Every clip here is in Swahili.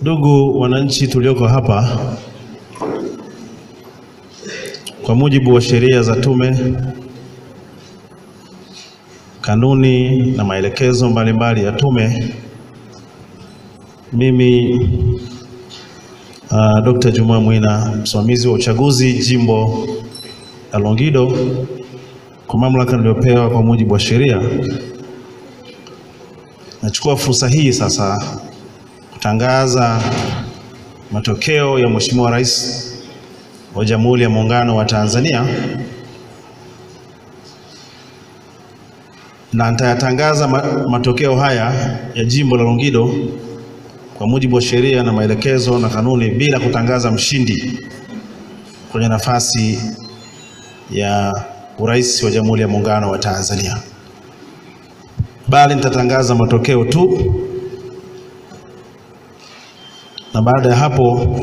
Ndugu wananchi tulioko hapa, kwa mujibu wa sheria za tume, kanuni na maelekezo mbalimbali ya tume, mimi uh, Dr. Juma Mwina, msimamizi wa uchaguzi jimbo la Longido, kwa mamlaka niliyopewa kwa mujibu wa sheria, nachukua fursa hii sasa kutangaza matokeo ya Mheshimiwa Rais wa Jamhuri ya Muungano wa Tanzania, na nitayatangaza matokeo haya ya jimbo la Longido kwa mujibu wa sheria na maelekezo na kanuni, bila kutangaza mshindi kwenye nafasi ya urais wa Jamhuri ya Muungano wa Tanzania, bali nitatangaza matokeo tu na baada ya hapo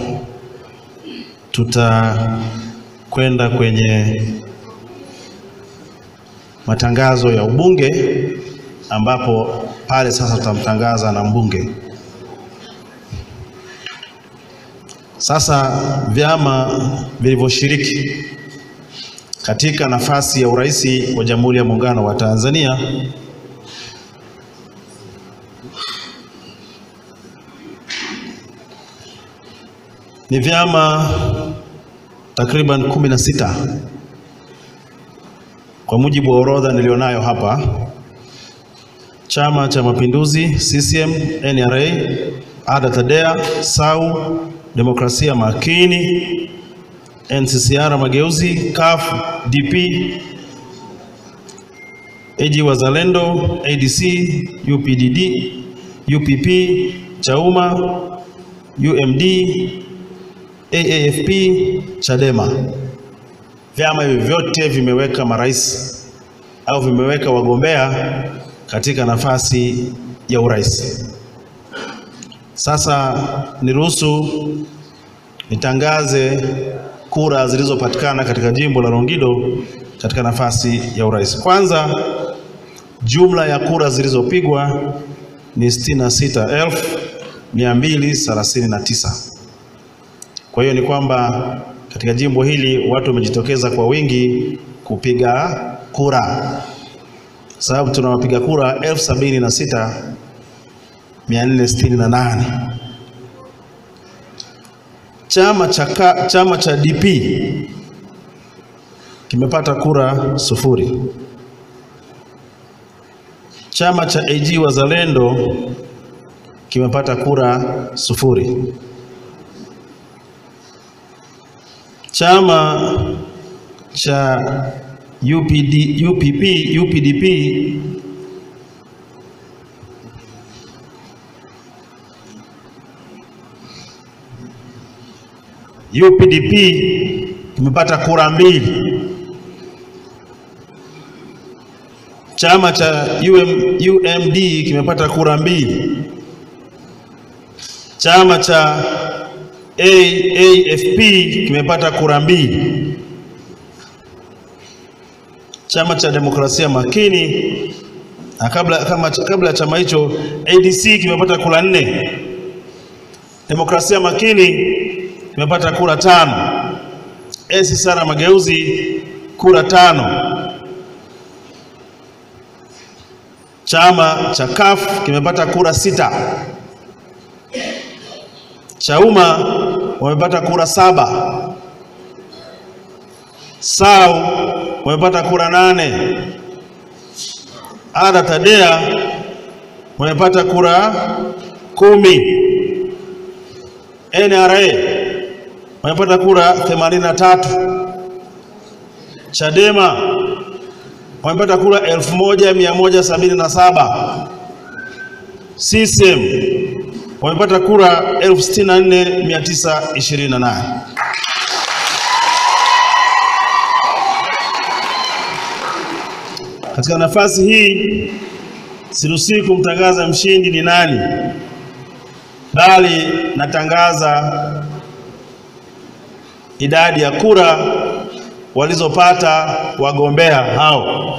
tutakwenda kwenye matangazo ya ubunge, ambapo pale sasa tutamtangaza na mbunge. Sasa vyama vilivyoshiriki katika nafasi ya urais wa Jamhuri ya Muungano wa Tanzania ni vyama takriban kumi na sita kwa mujibu wa orodha nilionayo hapa: Chama cha Mapinduzi, CCM, NRA, ADA, TADEA, SAU, Demokrasia Makini, NCCR Mageuzi, CUF, DP, AG Wazalendo, ADC, UPDD, UPP, Chauma, UMD AAFP, Chadema. Vyama hivi vyote vimeweka marais au vimeweka wagombea katika nafasi ya urais. Sasa niruhusu nitangaze kura zilizopatikana katika jimbo la Longido katika nafasi ya urais. Kwanza, jumla ya kura zilizopigwa ni 66,239. Kwa hiyo ni kwamba katika jimbo hili watu wamejitokeza kwa wingi kupiga kura, sababu tuna wapiga kura elfu sabini na sita mia nne sitini na nane. Chama cha, chama cha DP kimepata kura sufuri. Chama cha AG Wazalendo kimepata kura sufuri. Chama cha UPD, UPP, UPDP UPDP kimepata kura mbili. Chama cha UM, UMD kimepata kura mbili. Chama cha AAFP kimepata kura mbili. Chama cha Demokrasia Makini na kabla, kama, kabla ya chama hicho ADC kimepata kura nne. Demokrasia Makini kimepata kura tano. NCCR Mageuzi kura tano. Chama cha CUF kimepata kura sita. Chauma wamepata kura saba. SAU wamepata kura nane. ADA TADEA wamepata kura kumi. NRA wamepata kura themanini na tatu. Chadema wamepata kura elfu moja mia moja sabini na saba. CCM wamepata kura elfu sitini na nne mia tisa ishirini na nane. Katika nafasi hii siruhusiwi kumtangaza mshindi ni nani, bali natangaza idadi ya kura walizopata wagombea hao.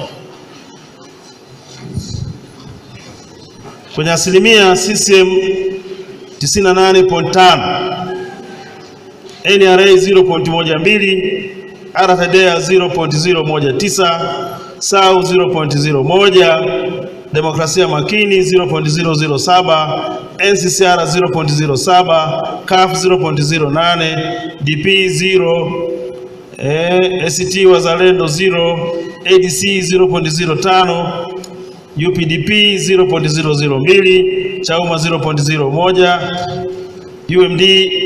Kwenye asilimia CCM 98.5, NRA 0.12, RFDA 0.019, SAU 0.01, Demokrasia Makini 0.007, NCCR 0.07, CAF 0.08, DP 0, eh, ACT Wazalendo 0, ADC 0.05, UPDP 0.002, Chauma 0.01, UMD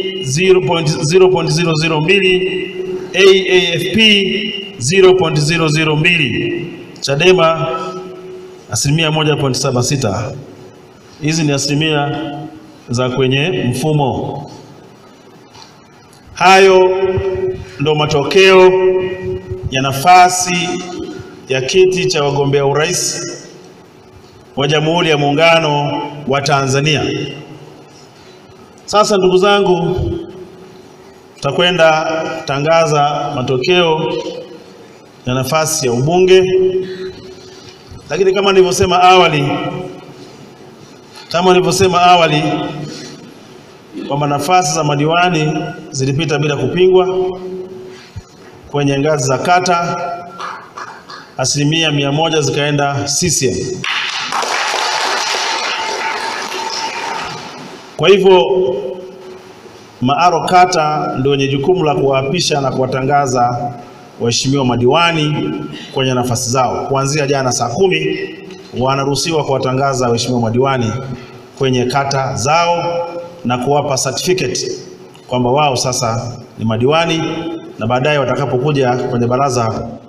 0.002, AAFP 0.002, Chadema asilimia 1.76. Hizi ni asilimia za kwenye mfumo. Hayo ndo matokeo ya nafasi ya kiti cha wagombea urais wa Jamhuri ya Muungano wa Tanzania. Sasa ndugu zangu, tutakwenda tangaza matokeo ya nafasi ya ubunge, lakini kama nilivyosema awali, kama nilivyosema awali kwamba nafasi za madiwani zilipita bila kupingwa kwenye ngazi za kata, asilimia mia moja zikaenda CCM. Kwa hivyo maaro kata ndio wenye jukumu la kuwaapisha na kuwatangaza waheshimiwa madiwani kwenye nafasi zao. Kuanzia jana saa kumi wanaruhusiwa kuwatangaza waheshimiwa madiwani kwenye kata zao na kuwapa certificate kwamba wao sasa ni madiwani, na baadaye watakapokuja kwenye baraza